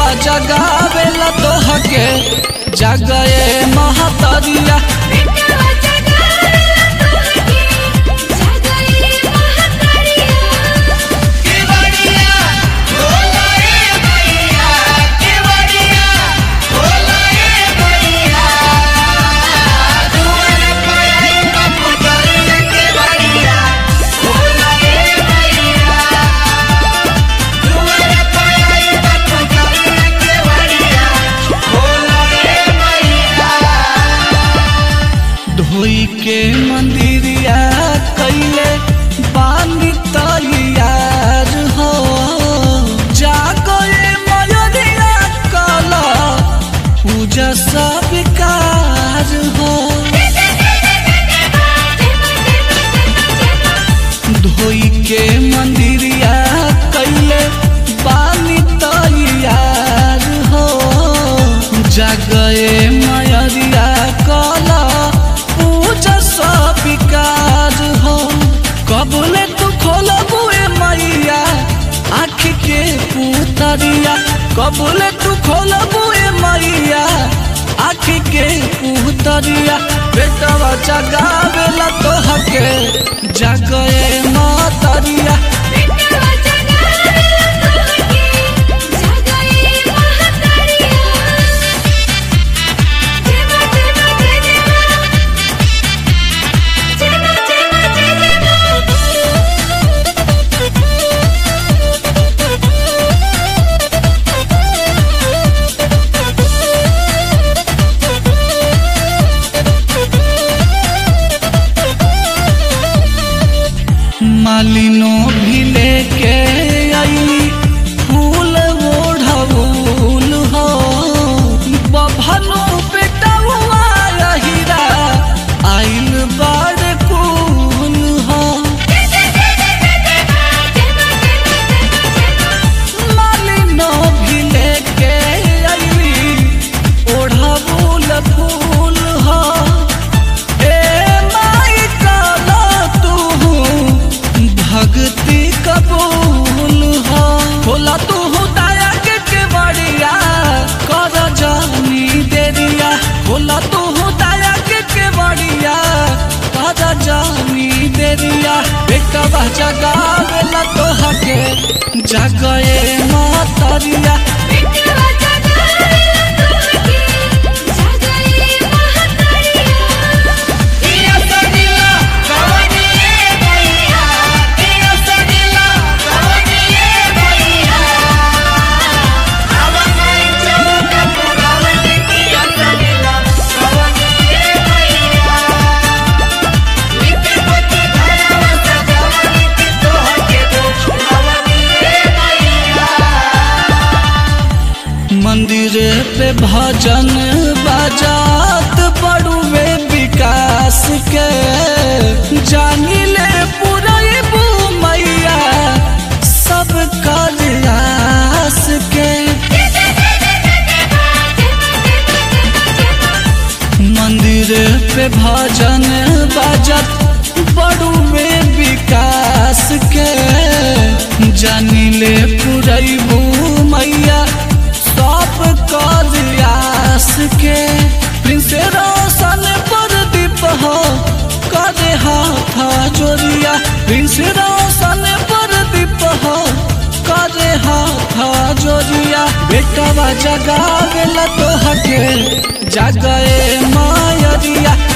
बेटवा जगावेला तोहके जगए महतरिया बेटवा जगावेला तोहके जगए महतरिया केवड़िया बोला ए भैया केवड़िया बोला ए भैया दुआर पे आई बापू जाने केवड़िया बोला ए भैया दुआर पे आई बापू जाने केवड़िया बोला ए भैया धोई के मंदिरिया कैले बानी तैयार हो जागए मयरिया कला पूजा सब कार हो धोई के मंदिरिया कैले बानी तैयार हो जगए मयरिया कला पूजा सब कार हो कबले तू खोलबुए मैया आँख के पुतरिया कबले तू खोलबुए मैया आँख के पुतरिया बेटवा जगावेला तोहके जगए मतरिया बेटवा जगावेला तोहके जगए महतरिया जेमा जेमा जेमा जेमा मालिनो भी लेके आई फूल ओढ़ौल हो बभनो बेटवा हीरा आइल बड़ कुल हो मालिनो भी लेके आई ओढ़ौल फूल हो ए माई काला तू भक्ति कबूल हो होला तू दया के केवड़िया कर जानी देरिया होला तू दया के केवड़िया कर जानी देरिया बेटवा जगावेला तोहके जगए मातरिया बेटवा जगावेला तोहके जगए महतरिया दिया सगिला कवनी ए भैया दिया सगिला कवनी ए भैया आवनाई चौका पुरावनी दिया सगिला कवनी ए भैया लिपि पोती घरवा सजावनी की तोहके कवनी ए भैया मंदिर पे भजन बजात बड़ुए विकास के जानी ले पुरैबू मैया सब कल्यास के मंदिर पे भजन बजत बड़ुए विकास के जानी ले पुरैबू मैया सब कल्यास के प्रिंस रोशन पर दीप हो करे हाथ जोरिया प्रिंस रोशन पर दीप हो करे हाथ जोरिया बेटवा जगावेला तोहके जगए मायरिया